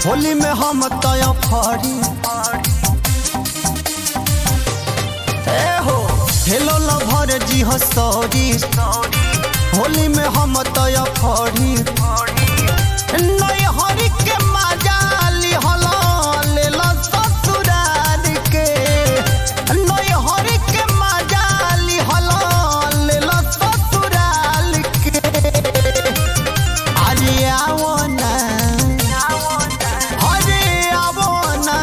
होली में हम तय फरी ए हो हेलो लभर जी हो सॉरी होली में हम तय फरी नय हरी के मजाली हलो ले लो ससुराल के नय हरी के मजाली हलो ले लो ससुराल के अरे आओ ना अरे आओ ना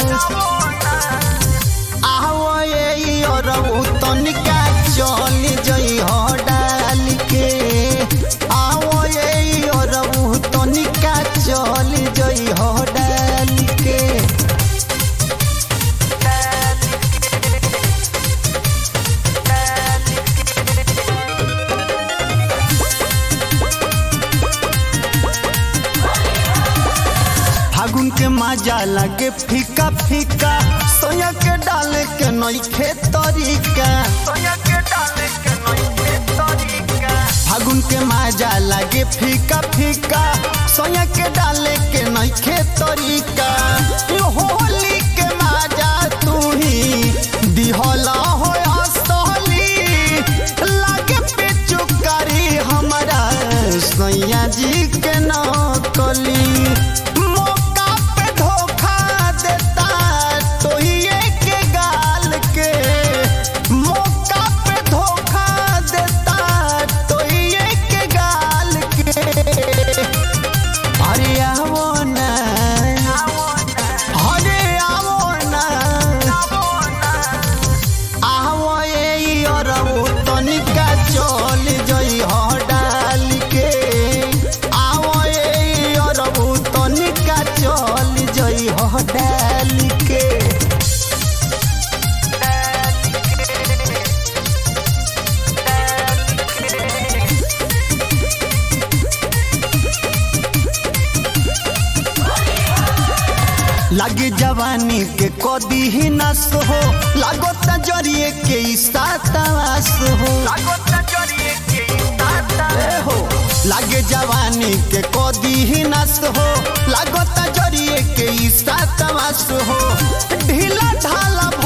आओ ये और तनिका चल जई हो डाल के आओ ये और तनिका चल जई हो डाल के फागुन के मजा लगे फीका फीका सोया के डाले के नइखे तरीका फागुन के मजा लगे फीका फीका सोया के डाले के नइखे तरीका यो होली के मजा तू ही दिहला हो असली लागे पे चुकारी हमारा सैया जी के नकली मौका पे धोखा देता तो ही के गाल के मौका पे धोखा देता तो ही के गाल के अरे आओ ना अरे आओ ना आओ ये और तनिका चल जई हो डाल के आओ ये और तनिका चल जई हो डाल के लागे जवानी के कदी ही नस हो लागो तजरिए के इसातावास हो ए हो लागे जवानी के कदी ही नस हो लागो तजरिए के इसातावास हो ढीला ढाला